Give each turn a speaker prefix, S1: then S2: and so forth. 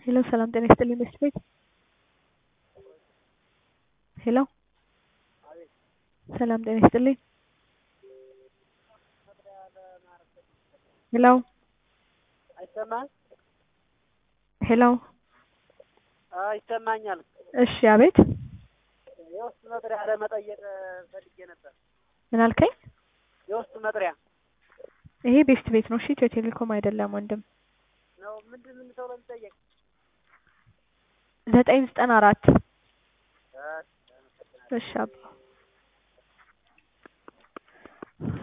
S1: ሄሎ ሰላም ጤና ይስጥልኝ መስት ቤት ሄሎ ሰላም ጤና ይስጥልኝ ሄሎ
S2: አይሰማም?
S1: ሄሎ
S2: አዎ ይሰማኛል።
S1: እሺ አቤት
S2: የውስጥ መጥሪያ ለመጠየቅ ፈልጌ ነበር።
S1: ምን አልከኝ?
S2: የውስጥ መጥሪያ
S1: ይሄ ቤስት ቤት ነው እሺ ኢትዮ ቴሌኮም አይደለም ወንድም
S2: ነው። ምንድን ምን ተብሎ የሚጠየቅ?
S1: ዘጠኝ ዘጠና አራት
S2: እሺ፣
S1: እሺ አባ